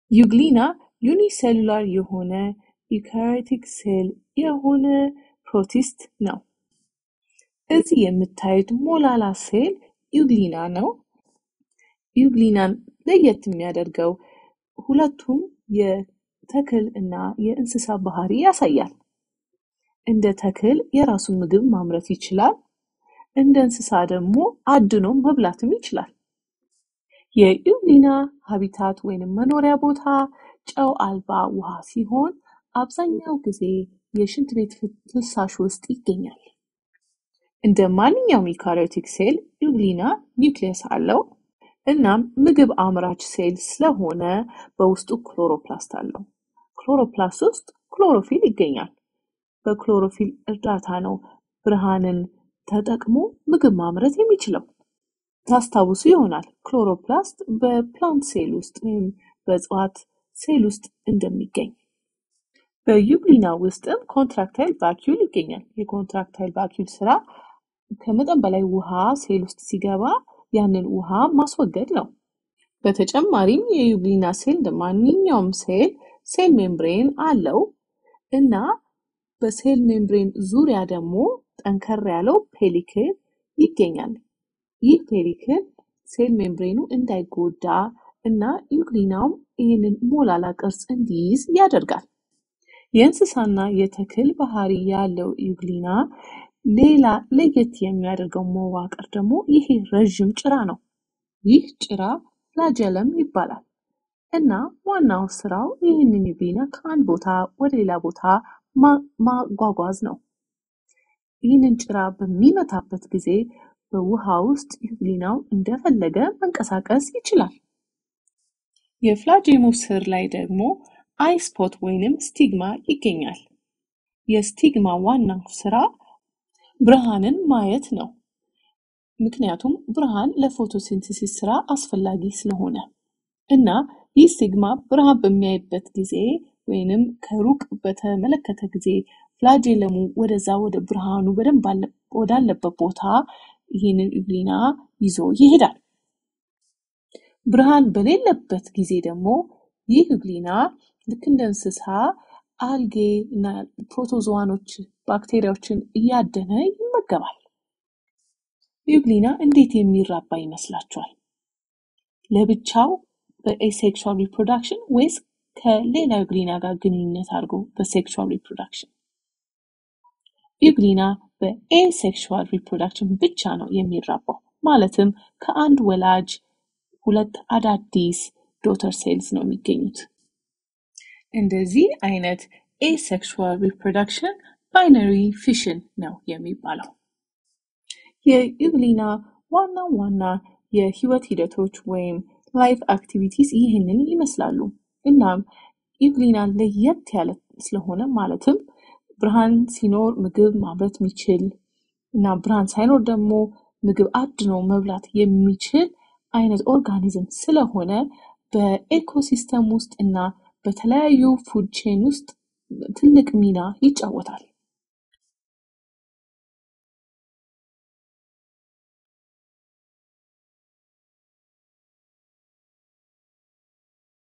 ዩግሊና ዩኒሴሉላር የሆነ ዩካሪዮቲክ ሴል የሆነ ፕሮቲስት ነው። እዚህ የምታዩት ሞላላ ሴል ዩግሊና ነው። ዩግሊናን ለየት የሚያደርገው ሁለቱም የተክል እና የእንስሳ ባህሪ ያሳያል። እንደ ተክል የራሱን ምግብ ማምረት ይችላል። እንደ እንስሳ ደግሞ አድኖ መብላትም ይችላል። የዩግሊና ሀቢታት ወይንም መኖሪያ ቦታ ጨው አልባ ውሃ ሲሆን አብዛኛው ጊዜ የሽንት ቤት ፍሳሽ ውስጥ ይገኛል። እንደ ማንኛውም ዩካሪዮቲክ ሴል ዩግሊና ኒውክሊየስ አለው። እናም ምግብ አምራች ሴል ስለሆነ በውስጡ ክሎሮፕላስት አለው። ክሎሮፕላስት ውስጥ ክሎሮፊል ይገኛል። በክሎሮፊል እርዳታ ነው ብርሃንን ተጠቅሞ ምግብ ማምረት የሚችለው። ታስታውሱ ይሆናል ክሎሮፕላስት በፕላንት ሴል ውስጥ ወይም በእጽዋት ሴል ውስጥ እንደሚገኝ። በዩግሊና ውስጥም ኮንትራክታይል ቫኪዩል ይገኛል። የኮንትራክታይል ቫኪዩል ስራ ከመጠን በላይ ውሃ ሴል ውስጥ ሲገባ ያንን ውሃ ማስወገድ ነው። በተጨማሪም የዩግሊና ሴል እንደ ማንኛውም ሴል ሴል ሜምብሬን አለው እና በሴል ሜምብሬን ዙሪያ ደግሞ ጠንከር ያለው ፔሊክል ይገኛል። ይህ ፔሊክል ሴል ሜምብሬኑ እንዳይጎዳ እና ዩግሊናውም ይህንን ሞላላ ቅርጽ እንዲይዝ ያደርጋል። የእንስሳና የተክል ባህሪ ያለው ዩግሊና ሌላ ለየት የሚያደርገው መዋቅር ደግሞ ይሄ ረዥም ጭራ ነው። ይህ ጭራ ፍላጀለም ይባላል እና ዋናው ስራው ይህንን ዩግሊና ከአንድ ቦታ ወደ ሌላ ቦታ ማጓጓዝ ነው። ይህንን ጭራ በሚመታበት ጊዜ በውሃ ውስጥ ዩግሊናው እንደፈለገ መንቀሳቀስ ይችላል። የፍላጄሙ ስር ላይ ደግሞ አይስፖት ወይንም ስቲግማ ይገኛል። የስቲግማ ዋናው ስራ ብርሃንን ማየት ነው። ምክንያቱም ብርሃን ለፎቶሲንተሲስ ስራ አስፈላጊ ስለሆነ እና ይህ ስቲግማ ብርሃን በሚያይበት ጊዜ ወይንም ከሩቅ በተመለከተ ጊዜ ፍላጄለሙ ወደዛ ወደ ብርሃኑ በደንብ ወዳለበት ቦታ ይህንን ዩግሊና ይዞ ይሄዳል። ብርሃን በሌለበት ጊዜ ደግሞ ይህ ዩግሊና ልክ እንደ እንስሳ አልጌ እና ፕሮቶዞዋኖች ባክቴሪያዎችን እያደነ ይመገባል። ዩግሊና እንዴት የሚራባ ይመስላችኋል? ለብቻው በኤሴክሹዋል ሪፕሮዳክሽን ወይስ ከሌላ ዩግሊና ጋር ግንኙነት አድርጎ በሴክሹዋል ሪፕሮዳክሽን? ዩግሊና በኤሴክሹዋል ሪፕሮዳክሽን ብቻ ነው የሚራባው። ማለትም ከአንድ ወላጅ ሁለት አዳዲስ ዶተር ሴልስ ነው የሚገኙት። እንደዚህ አይነት ኤሴክሹዋል ሪፕሮዳክሽን ባይነሪ ፊሽን ነው የሚባለው። የዩግሊና ዋና ዋና የህይወት ሂደቶች ወይም ላይፍ አክቲቪቲስ ይህንን ይመስላሉ። እናም ዩግሊና ለየት ያለ ስለሆነ ማለትም ብርሃን ሲኖር ምግብ ማምረት የሚችል እና ብርሃን ሳይኖር ደግሞ ምግብ አድኖ መብላት የሚችል አይነት ኦርጋኒዝም ስለሆነ በኤኮሲስተም ውስጥ እና በተለያዩ ፉድ ቼን ውስጥ ትልቅ ሚና ይጫወታል።